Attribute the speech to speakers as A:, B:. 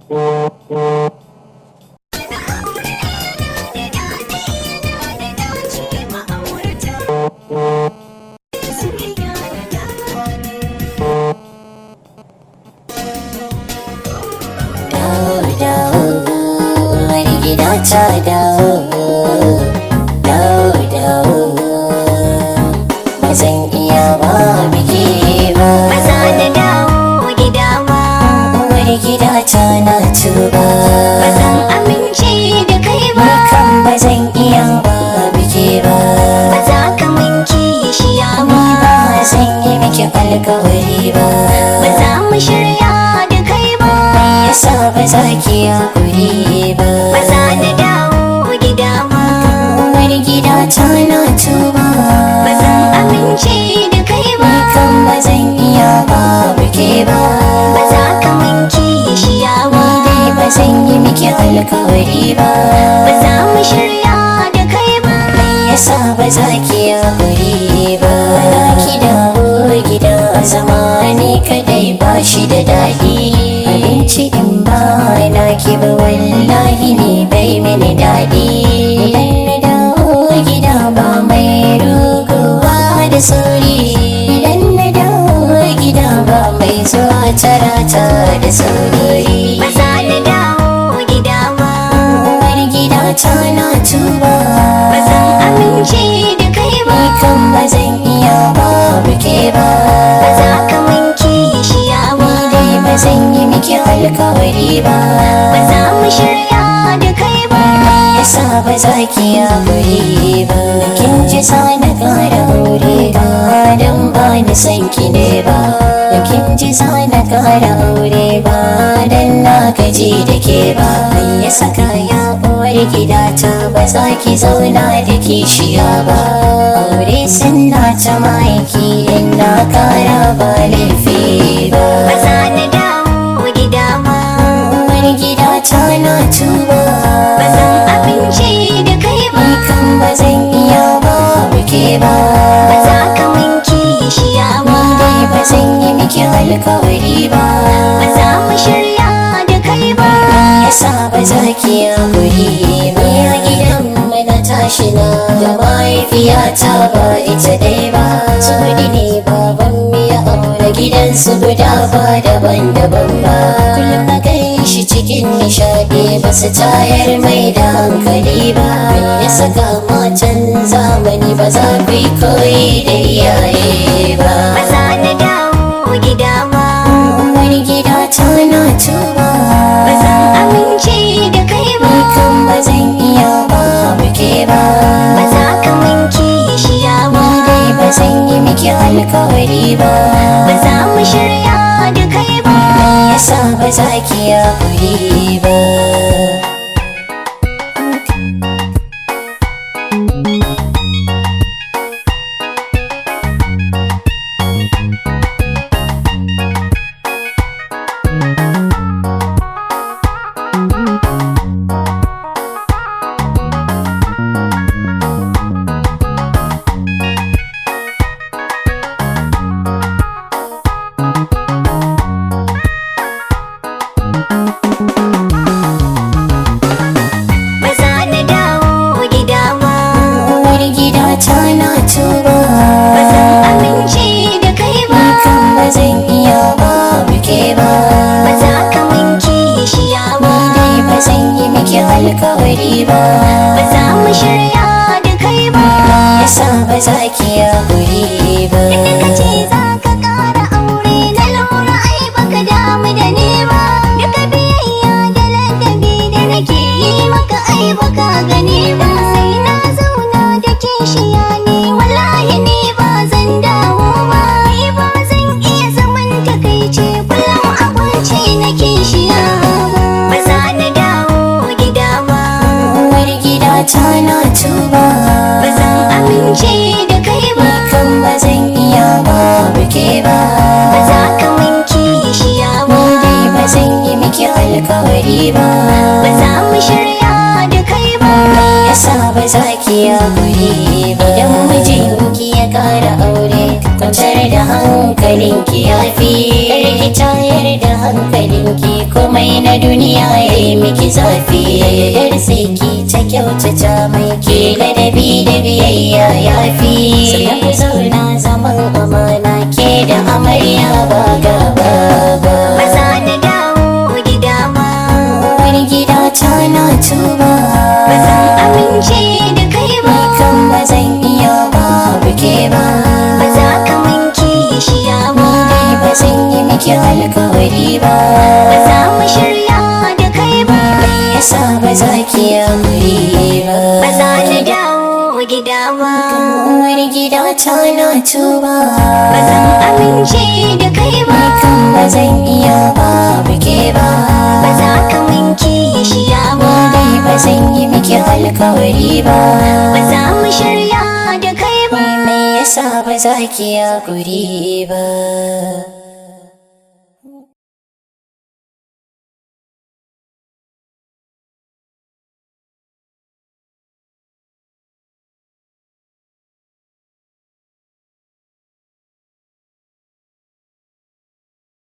A: ta dawo dawo dawo ba zan iya ba biki ba
B: ba za na dawo gida ba
A: uwar gida ta na tuba
B: ba zan amince da kai ba
A: kan ba zan iya ba biki ba
B: ba za ka min kishiya ba
A: ba zan yi miki alkawari ba
B: ba za mu shirya da kai ba
A: yasa ba za ki hakuri ba
B: ba za na dawo gida ba
A: uwar gida ta na tuba
B: ba zan amince da kai ba
A: kan ba zan iya ba biki ba
B: ba za ka min kishiya ba
A: dai ba zan yi miki alkawari ba
B: ba za mu shirya da kai ba
A: yasa ba za ki hakuri ba na ki dawo gida zama ni kadai ba shi da daɗi abinci in ba na ki ba wallahi ni bai mini daɗi idan na dawo gida ba mai ruguwa da sauri idan na dawo gida ba mai zuwa tarata da sauri
B: ba za na dawo gida ba
A: uwar gida ta na tuba
B: ba zan amince da kai ba
A: kan ba zan iya ba buke ba
B: ba za ka min kishiya ba
A: dai ba zan yi miki alkawari ba
B: ba za mu shirya da kai ba
A: yasa ba za ki hakuri ba kin ji sa na kara aure ba dan ba ni san ki ne ba kin ji sa na kara aure ba dan na gaji da ke ba ya saka ya uwar gida ta ba za ki zauna da kishiya ba aure sunna ta maiki in na kara ba laifi ba
B: ba za na dawo gida ba
A: uwar gida ta na tuba
B: ba zan amince da kai ba
A: kan ba zan iya ba buke ba
B: ba za ka min kishiya ba
A: dai ba zan yi miki alkawari ba
B: ba za mu shirya da kai ba
A: yasa ba za ki hakuri ba ya gidan mu na tashi na da mahaifiyata ba ita dai ba tsodi ne baban mu ya aure gidansu guda ba daban-daban ba kullum na kai shi cikin nishadi ba su tayar mai da hankali ba ya saka matan zamani ba za ku yi koyi da iyaye ba
B: ba za na dawo gida ba
A: uwar gida ta na tuba
B: ba zan amince da kai ba
A: kan ba zan iya ba buke ba
B: ba za ka min kishiya ba
A: dai ba zan yi miki alkawari ba
B: ba za mu shirya da kai ba
A: yasa ba za ki hakuri ba
B: ba za na dawo gida ba
A: uwar gida ta na tuba
B: ba zan amince da kai ba
A: kan ba zan iya ba buke ba
B: ba za ka min kishiya ba
A: dai ba zan yi miki alkawari ba
B: ba za mu shirya da kai ba
A: yasa ba za ki hakuri ba
B: Inda ka ce za ka ƙara aure na lura ai baka damu da ni ba Duka biyayya da ladabi da nake yi maka ai baka gani ba Sai na zauna da kishiya ne wallahi ni ba zan dawo ba Ni ba zan iya zaman takaice kullum abinci na kishiya ba za na dawo gida ba
A: uwar gida ta na tuba
B: ba zan amince da kai ba
A: kan ba zan iya ba buke ba
B: ba za ka min kishiya ba
A: dai ba zan yi miki alkawari ba
B: ba za mu shirya da kai ba
A: yasa ba za ki hakuri ba idan mijinki ya kara aure kwantar da hankalinki ki yafi ki tayar da hankalinki komai na duniya ya yi miki zafi yar sai ki ta kyautata mai ke ladabi da biyayya yafi sannan ku zauna zaman amana ke da amarya ba gaba ba
B: ba za na dawo gida ba
A: wani gida ta na tuba
B: ba zan amince da kai ba
A: kan ba zan iya babu ke ba
B: ba za ka minke shiya ba
A: dai ba zan yi miki alkawari ba
B: ba za mu shirya da kai ba
A: me yasa ba za ki yi ba
B: ba za na dawo gida ba
A: wani gida ta na tuba
B: ba zan amince da kai ba
A: kan ba zan iya babu ke ba
B: ba za ka minke shiya ba
A: dai ba zan yi miki alkawari ba
B: ba za mu shirya da kai ba
A: me yasa ba za ki yi ba